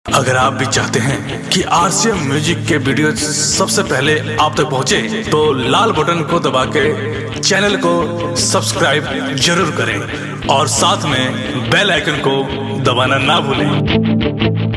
अगर आप भी चाहते हैं कि आरसीएम म्यूजिक के वीडियो सबसे पहले आप तक पहुंचे, तो लाल बटन को दबा के चैनल को सब्सक्राइब जरूर करें और साथ में बेल आइकन को दबाना ना भूलें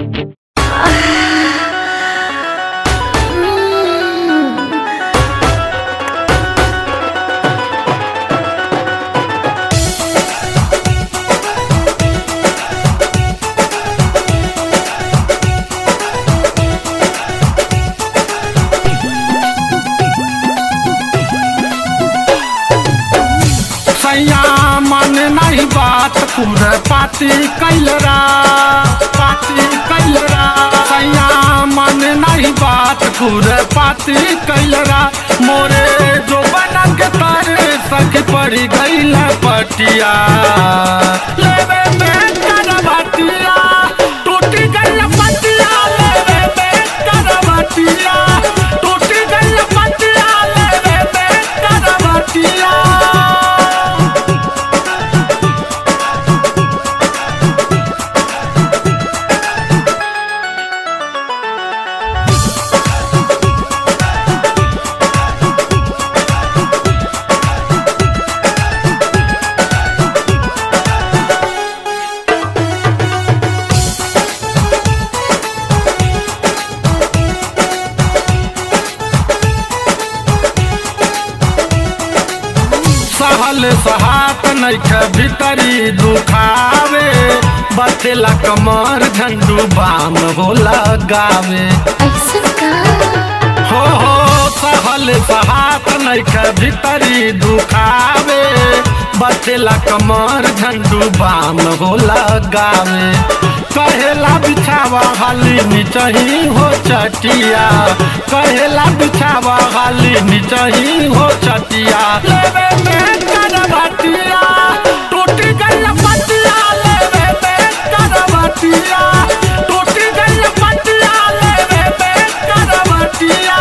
सैया मन नहीं बात पूरे पाती कैलरा पाती कैलरा सैया मन नहीं बात पूरे पाती कैलरा मोरे जो बना के तारे सख पड़ी गईल पटिया लेवे में करवटिया टूटी गईल पटिया लेवे में करवटिया टूटी गईल पटिया लेवे में करवटिया सहल सहात नैखे भीतरी दुखावे बथेला कमर झंडू बाम होला गावे ऐसा का हो हो सहल सहात नैखे भीतरी दुखावे बथेला कमर झंडू बाम होला गावे कहेला बिछावा हाली निचही हो चटिया कहेला बिछावा हाली निचही हो चटिया लेवे में करवटिया टूटी गई पटिया लेवे में करवटिया टूटी गई पटिया लेवे में करवटिया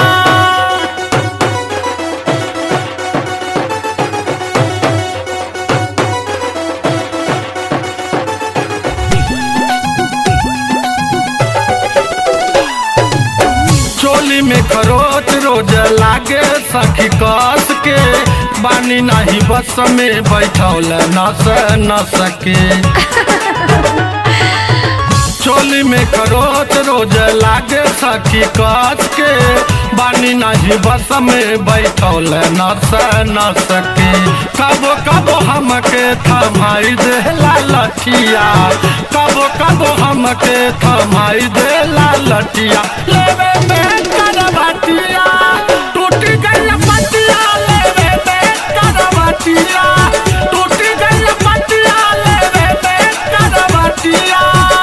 चोली में खरोच रोज लागे सखी कस के बानी नहीं बस में बैठौल नस न सके चोली में खरोच रोज लागे सखी कस के बानी नहीं बस में बैठौल नस न सके कबो कबो हमके थमाई देला लठिया कबो कबो हमके थमाई देला लठिया लेवे में करवटिया टूटी गई पटिया लेवे में करवटिया टूटी गई पटिया लेवे में करवटिया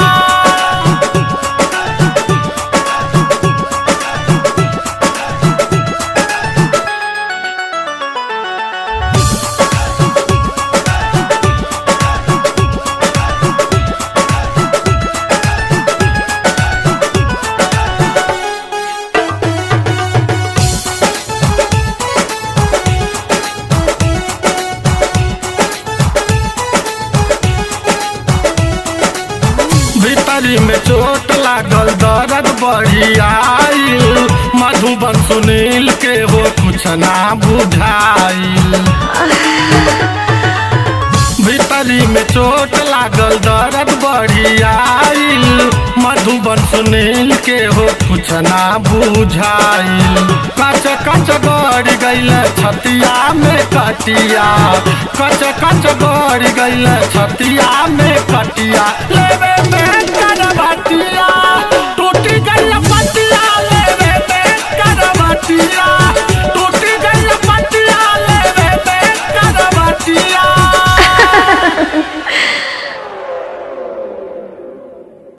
भीतरी में चोट लागल दर्द बढ़ी आइल मधुबन सुनील के हो कुछ ना बुझाइल भीतरी में चोट लागल दर्द बढ़ी आइल मधुबन सुनील के हो कुछ ना बुझाइल कच कच गड़ गईल छतिया में कटिया कच कच गड़ गईल छतिया में कटिया लेवे में कर